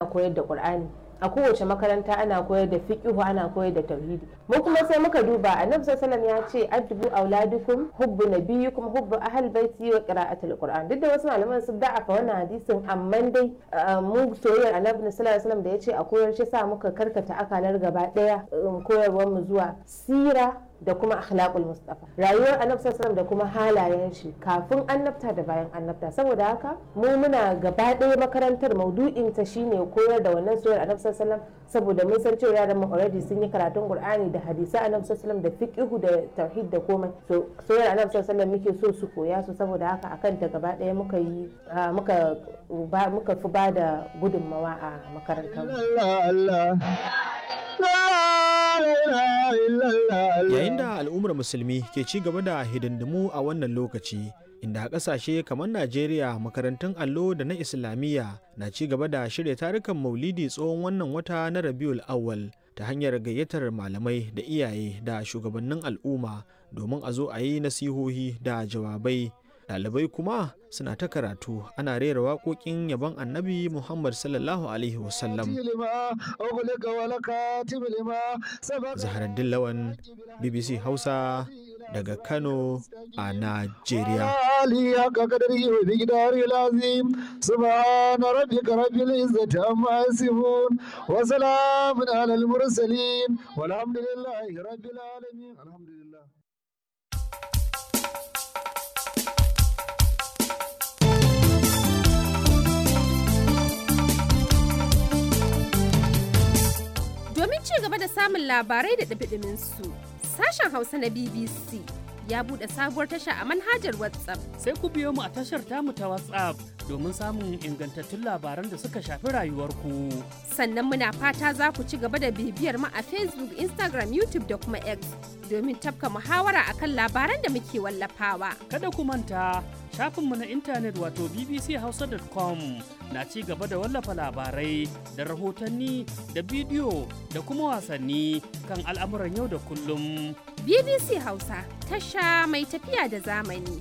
koyar da qur'ani a kowace makaranta ana koyar da fiqhu ana koyar da tauhidi mu kuma sai muka duba annabi sallallahu ya ce addubu auladukum hubbu nabiyyikum hubbu ahl baiti wa qira'atul qur'an duk da wasu malaman sun da'afa wannan hadisin amma dai mu soyayyar annabi sallallahu alaihi wasallam da ya ce a koyar shi sa muka karkata akalar gaba daya koyarwar mu zuwa sira da kuma akhlaqul mustafa rayuwar annabi sallallahu da kuma halayen shi kafin annabta da bayan annabta saboda haka mu muna gaba ɗaya makarantar maudu'in ta shine koyar da wannan soyayyar annabi sallallahu saboda mun san cewa yaran mu already sun yi karatun qur'ani da hadisi annabi sallallahu da fiqhu da tauhid da komai so soyayyar annabi sallallahu muke so su koya su saboda haka akan ta gaba ɗaya muka yi muka muka fi ba da gudunmawa a makarantar Yayin da al'ummar musulmi ke ci gaba da hidindimu a wannan lokaci, inda a ƙasashe kamar Najeriya makarantun allo da na Islamiyya na ci gaba da shirya tarukan maulidi tsohon wannan wata na Rabiul Awwal ta hanyar gayyatar malamai da iyaye da shugabannin al'umma domin a zo a yi nasihohi da jawabai. Ɗalibai kuma suna ta karatu ana rera waƙoƙin yabon annabi Muhammad sallallahu Alaihi wasallam. Zaharaddin Lawan, BBC Hausa daga Kano a Najeriya. سبحان ربك رب العزة عما يصفون وسلام على المرسلين والحمد لله رب العالمين الحمد لله Domin ci gaba da samun labarai da ɗabiɗimin su, sashen Hausa na BBC ya buɗe sabuwar tasha a manhajar WhatsApp. Sai ku biyo mu a tashar tamu ta WhatsApp domin samun ingantattun labaran da suka shafi rayuwarku. Sannan muna fata za ku ci gaba da bibiyar mu a Facebook, Instagram, YouTube da kuma X domin tafka muhawara akan labaran da muke wallafawa. Kada ku manta shafinmu na intanet wato bbchausa.com na ci gaba da wallafa labarai da rahotanni da bidiyo da kuma wasanni kan al'amuran yau da kullum. BBC Hausa tasha mai tafiya da zamani.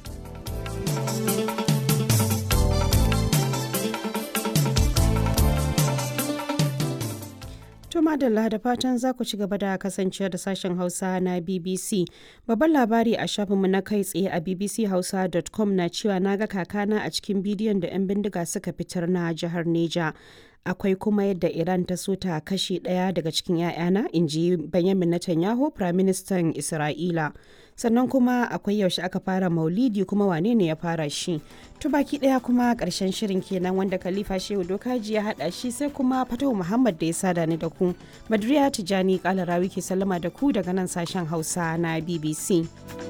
To madalla da fatan za ku ci gaba da kasancewa da sashen Hausa na BBC. Babban labari a shafinmu na kai tsaye a bbchausa.com na cewa na ga kakana a cikin bidiyon da 'yan bindiga suka fitar na jihar Neja. Akwai kuma yadda Iran ta so ta kashe ɗaya daga cikin 'ya'yana, in ji Benjamin Netanyahu, Firaministan Isra'ila. Sannan kuma akwai yaushe aka fara maulidi kuma wane ne ya fara shi. To baki ɗaya kuma ƙarshen shirin kenan wanda Khalifa Shehu Dokaji ya haɗa shi sai kuma Fatahu Muhammad da ya sada ni da ku. Badriya Tijani Kalarawi ke sallama da ku daga nan sashen Hausa na BBC.